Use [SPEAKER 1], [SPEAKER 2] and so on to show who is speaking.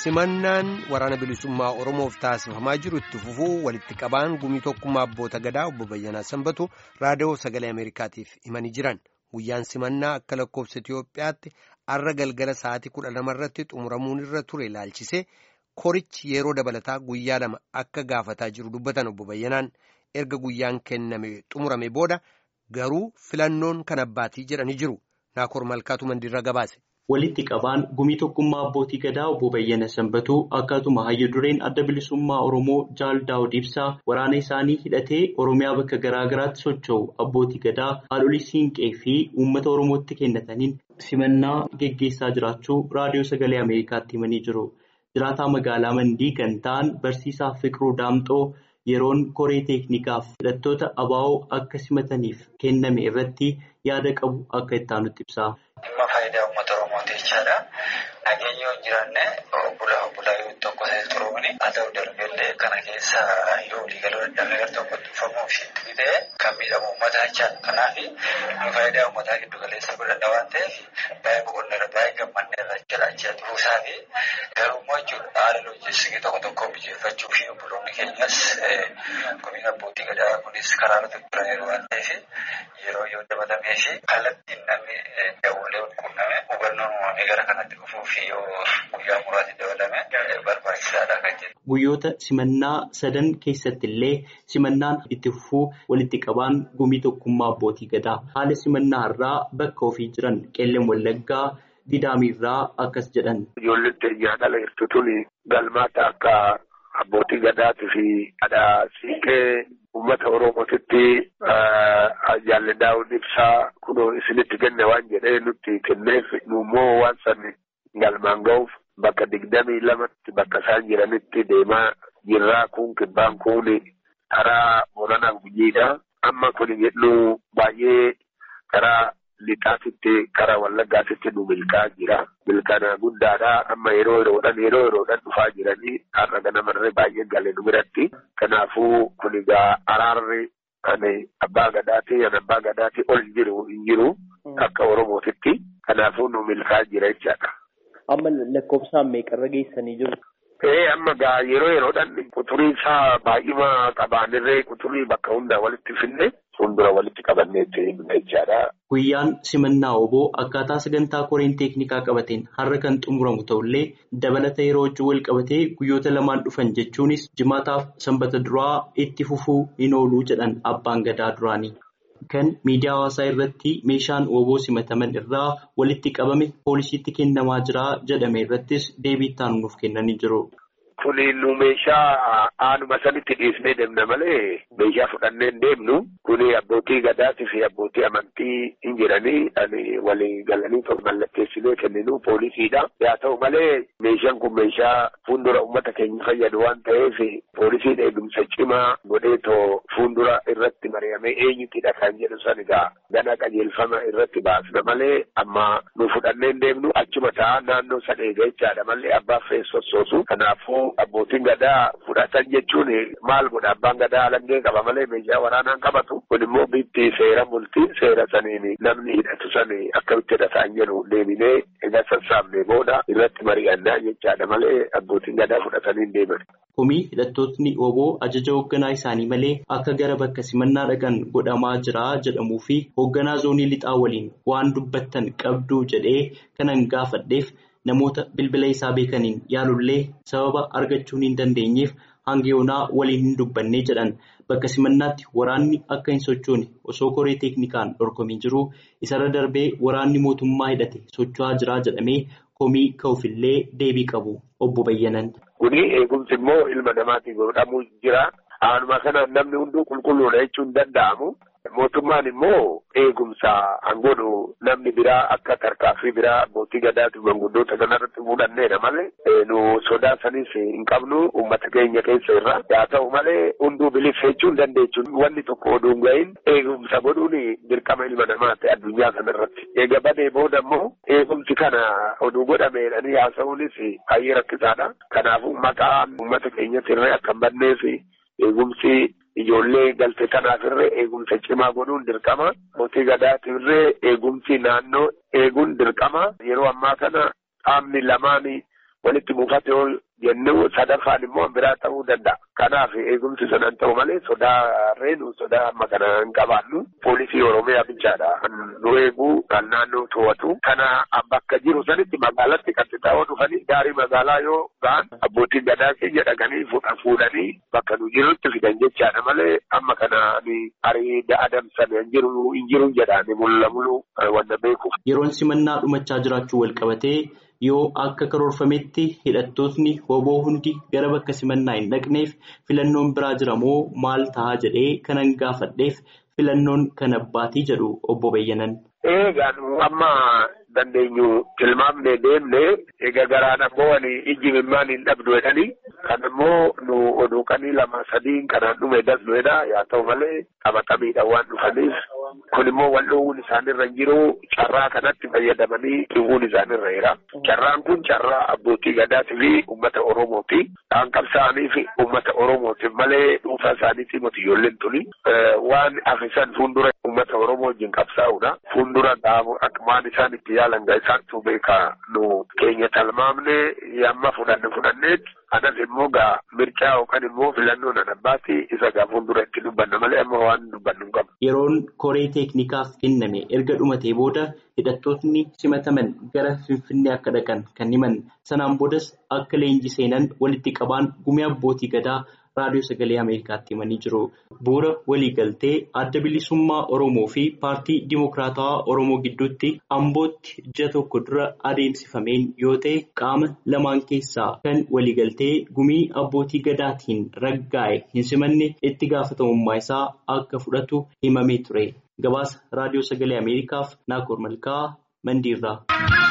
[SPEAKER 1] simannaan waraana bilisummaa oromoof taasifamaa jiru itti fufuu walitti qabaan gumii tokkummaa abboota gadaa obbo Bayyanaa Sanbatu raadiyoo sagalee Ameerikaatiif himanii jiran guyyaan simannaa akka lakkoofsa Itiyoophiyaatti arra galgala sa'aatii kudha lamarratti xumuramuun irra ture ilaalchisee korichi yeroo dabalataa guyyaa lama akka gaafataa jiru dubbatan obbo Bayyanaan erga guyyaan kenname xumurame booda garuu filannoon kan abbaatii jedhanii jiru naakoor malkaatu mandiirra gabaase.
[SPEAKER 2] Walitti qabaan gumii tokkummaa abbootii gadaa obbo Bayyana Sanbatuu akkasuma hayya dureen adda bilisummaa Oromoo Jaal Daawud Ibsaa waraana isaanii hidhatee Oromiyaa bakka garaa garaatti socho'u abbootii gadaa haadholii siinqee fi uummata Oromootti kennataniin simannaa geggeessaa jiraachuu raadiyoo sagalee Ameerikaatti himanii jiru. Jiraataa magaalaa Mandii kan ta'an barsiisaa Fiqiruu Daamxoo yeroon koree teeknikaaf hidhattoota abaa'oo akka simataniif kenname irratti yaada qabu akka itti aanutti ibsa.
[SPEAKER 3] Dhimma faayidaa uummata Oromooti jechaadha. Nageenya yoo hin jiraanne bulaa bulaa yoo tokko ta'e turuuni haa ta'u darbeellee kana keessa yoo waliigaluu dadhabee gara tokkotti dhufamuuf itti ta'e kan miidhamu uummata jechaadha. Kanaaf nu faayidaa uummataa giddu galeessa godhanna waan ta'eef baay'ee boqonneerra baay'ee gammanneerra jala achii dhufuusaa fi garummaa jechuudha haala loojiistikii tokko tokko mijeeffachuu fi obboloonni keenyas gumiin abbootii gadaa kunis karaa irratti turaniiru waan ta'eef yeroo yoo dabalamee fi kallattiin namni dawwalee wal quunname hubannoon uumamee gara kanatti dhufuu fi yoo guyyaa muraasni dabalame barbaachisaadha kan jedhu.
[SPEAKER 2] Guyyoota simannaa sadan keessatti illee simannaan itti fufuu walitti qabaan gumii tokkummaa abbootii gadaa haala simannaa irraa bakka ofii jiran qeelleen wallaggaa gidaamiirraa akkas jedhan.
[SPEAKER 4] Ijoolleen nyaata jirtuun galmaata akka abbootii gadaatii fi haadha siiqee uummata oromootitti jaalli daawud ibsaa kunoo isinitti kenne waan jedhee nutti kenneef nuummoo waan san galmaan ga'uuf bakka digdamii lamatti bakka isaan jiranitti deemaa jirraa kun kibbaan kun karaa boranaa gujiidha. Amma kun jedhu baay'ee karaa lixaatitti karaa wallaggaatitti nu milkaa jira. Milkaana guddaadha. Amma yeroo yeroodhaan yeroo yeroodhaan dhufaa jiranii har'a ganamarree baay'ee galee nu biratti. Kanaafuu kun egaa araarri ani abbaa gadaatii ani abbaa gadaatii ol jiru hin jiru akka Oromootitti. Kanaafuu nu milkaa jira jechaadha.
[SPEAKER 2] Amma lakkoofsaan meeqarra geessanii jiru?
[SPEAKER 4] Ee amma gaa yeroo yeroodhaan quturii isaa baay'ima qabaanirree quturii bakka hundaa walitti finne fuuldura walitti qabannee jechaadha.
[SPEAKER 2] Guyyaan simannaa oboo akkaataa sagantaa koreen teeknikaa qabateen har'a kan xumuramu ta'ullee dabalata yeroo wajjin wal qabatee guyyoota lamaan dhufan jechuunis jimaataaf sanbata duraa itti fufuu hin ooluu jedhan abbaan gadaa duraanii. Kan miidiyaa hawaasaa irratti meeshaan oboo simataman irraa walitti qabame poolisiitti kennamaa jira jedhame irrattis deebii itti aanu nuuf kennanii jiru.
[SPEAKER 4] Kuni nu meeshaa aanuma sanitti dhiisnee deemna malee meeshaa fudhannee hin deemnu. Kuni abbootii gadaatii fi abbootii amantii hin jiranii ani walii galanii mallatteessinee kenninu poolisiidha. Haa ta'u malee meeshaan kun meeshaa fuuldura uummata keenya fayyadu waan ta'eef poolisiin eegumsa cimaa godheetoo fuuldura irratti mari'amee eenyutidha kan jedhu san egaa gana qajeelfama irratti baasna malee amma nu fudhannee hin deemnu achuma ta'a naannoo san eega jechaadha malee abbaaf sossoosu. Kanaafuu abbootiin gadaa fudhatan jechuun maal godha abbaan gadaa alangee qaba malee meeshaa waraanaan qabatu kun immoo bitti seera bultii seera saniin namni hidhatu sani akkamitti hidhataan jedhu deebinee egaa sassaabnee booda irratti mari'annaa jechaadha malee abbootiin gadaa fudhatanii hin deeman.
[SPEAKER 2] Komii hidhattootni oboo ajaja hoogganaa isaanii malee akka gara bakka simannaa dhaqan godhamaa jira jedhamuu fi hoogganaa zoonii lixaa waliin waan dubbattan qabduu jedhee kanan gaafadheef. Namoota bilbila isaa beekaniin yaalullee sababa argachuu hin dandeenyeef hanga yoonaa waliin hin dubbanne jedhan bakka simannaatti waraanni akka hin sochoone osoo koree teeknikaan dorgomii jiru isarra darbee waraanni mootummaa hidhate socho'aa jira jedhamee komii ka'uufillee deebii qabu obbo Bayyanan.
[SPEAKER 4] Kuni eegumsi immoo ilma namaatiin godhamuu jira. Aanuma kana namni hunduu qulqulluudha jechuun hin danda'amu. Mootummaan immoo eegumsa hangoodhu namni biraa akka tarkaaffii biraa abbootii gadaatii manguddoota kanarratti fuudhanneedha malee nu sodaa sanis hin qabnu uummata keenya keessa irra haa ta'u malee hunduu bilisa jechuun dandeechuun wanni tokko oduu hin gahin eegumsa godhuun dirqama ilma namaati addunyaa kanarratti. Eega badee booda immoo eegumsi kana oduu godhameedhanii haasa'uunis baay'ee rakkisaadha. Kanaafuu maqaan uummata keenyatti irree akka hin banneef eegumsi. Ijoollee galtee kanaaf irree eegumsa cimaa godhuun dirqama. Mootii gadaatiif irree eegumsi naannoo eeguun dirqama. Yeroo ammaa kana qaamni lamaan walitti buufate yoo jennu sadaffaan immoo biraa ta'uu danda'a. Kanaaf eegumsi sanan ta'u malee sodaa reenu sodaa amma kana hin qabaannu poolisii oromiyaa bichaadha. Nu eeguu kan naannoo to'atu kana bakka jiru sanitti magaalatti qaxxixaawoo dhufanii gaarii magaalaa yoo ga'an abbootiin gadaa keenya dhaqanii fuudhanii bakka nu jirutti fidan jechaadha malee amma kana ariida adamsan hin jiru hin jiru jedhaani mul'amulu wanta beekuuf.
[SPEAKER 2] Yeroon simannaa dhumachaa jiraachuu wal qabatee yoo akka karoorfametti hidhattootni hoboo hundi gara bakka simannaa hin dhaqneef filannoon biraa jira moo maal ta'a jedhee kanan gaafadheef filannoon kan abbaatii jedhu obbo Bayyanan.
[SPEAKER 4] Eegaan amma dandeenyu tilmaamnee deemne egaa garaan ammoo ani ijji mimmaan hin dhabdu jedhanii kan immoo nu oduuqanii lama sadiin kanaan dhume dasnuedha yaa ta'u malee qabatamiidhaan waan dhufaniif kun immoo wal dhoowwuun isaanirra jiru carraa kanatti fayyadamanii dhiwuun isaanirra jira. Carraan kun carraa abbootii gadaatii fi uummata Oromooti. Kan qabsaa'anii fi uummata Oromooti malee dhuunfaa isaaniitii miti ijoolleen tuni. Waan afisan fuuldura uummata Oromoo wajjin qabsaa'uudha. Fuuldura akkumaan isaan itti yaalan gaa isaantu beekaa nu keenya talmaamne yamma fudhanne fudhanneet anas immoo gaa mirchaa yookaan immoo filannoon adabbaati isa gaa fuuldura itti dubbanna malee amma waan dubbannu hin qabu.
[SPEAKER 2] Yeroon koree teeknikaaf kenname erga dhumatee booda hidhattootni simataman gara Finfinnee akka dhaqan kan himan sanaan boodas akka leenjii seenan walitti qabaan gumii abbootii gadaa raadiyoo sagalee Ameerikaatti himanii jiru. Bu'uura waliigaltee adda bilisummaa Oromoo fi paartii Dimokiraatawaa Oromoo gidduutti ambootti ji'a tokko dura adeemsifameen yoo ta'e qaama lamaan keessaa kan waliigaltee gumii abbootii gadaatiin raggaa'e hin simanne itti gaafatamummaa isaa akka fudhatu himamee ture. Gabaasa raadiyoo sagalee Ameerikaaf Naakoor Malkaa Mandiirraa.